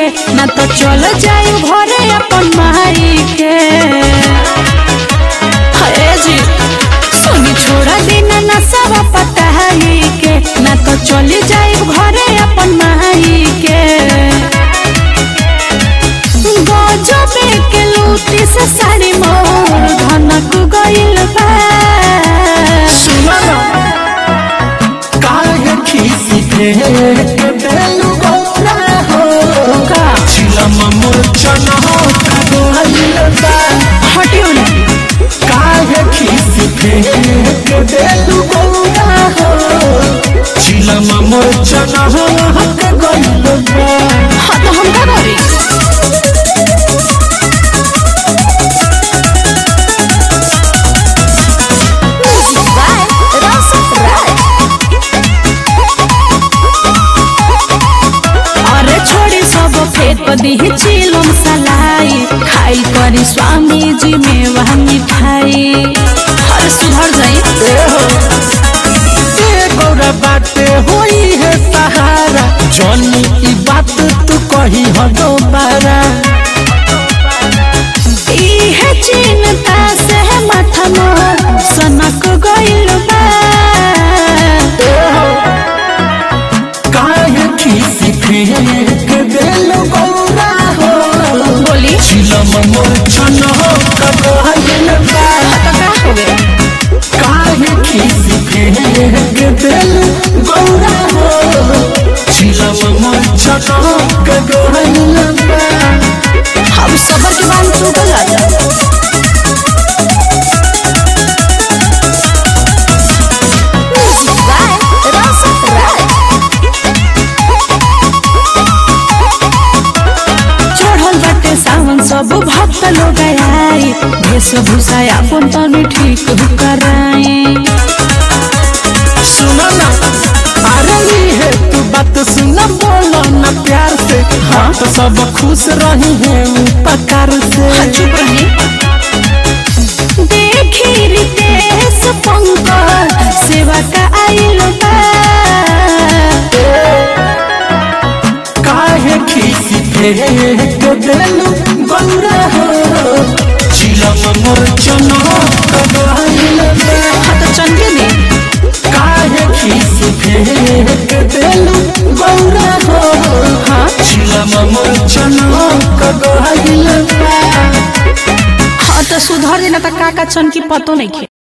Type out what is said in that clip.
ना तो चल जाई घरे अपन माई के हे जी सुनी छोड़ा दिन ना सब पताई के ना तो चली जाई घरे अपन माई के गजबे के लूटी से साड़ी मोर धनक गइल बा सुना ना काहे खीसी के बेलु गौरा हो का चिलम मूर्छन हो कगोइल बा हटियो ना काहे खीसी के बेलु गौरा हो चिलम मूर्छन हो कगोइल बा हाँ तो हम का करी अरे छोड़ी सब फेंक दीही चिलम सलाई खाई करी स्वामी जी में वह मिठाई अरे सुधर जाई ए गौरा बाटे होई है सहारा जनी ई बात तू कही हो दोबारा इहे चिंता से माथा मोर सनक गइल बा काहे खीसी फेंक देल गौरा हो बोली चिलम मूर्छन हो कगोइल बा तो का हो गया काहे खीसी फेंक देल गौरा हो चिलम मूर्छन हो कगोइल बा हम सबर के बांध टूट जाता चढ़ल बाटे सावन सब भक्त लोग आई वेशभूषा अपन तनी ठीक कराई सुना ना अरे ये है तू बात सुना बोलो ना प्यार से हाँ तो सब खुश रही है उपकार से चुप रही देखी रितेश पंकज सेवा का आइल बा काहे खीसी फेंक देलू गौरा हो चिलम मूर्छन हो कबाइल बा। हाँ तो चंगे दी काहे खीसी फेंक देलू गौरा हो हाँ चिलम मूर्छन हो कबाइल बा। हाँ तो सुधर देना तो का का चन की पतो नहीं खे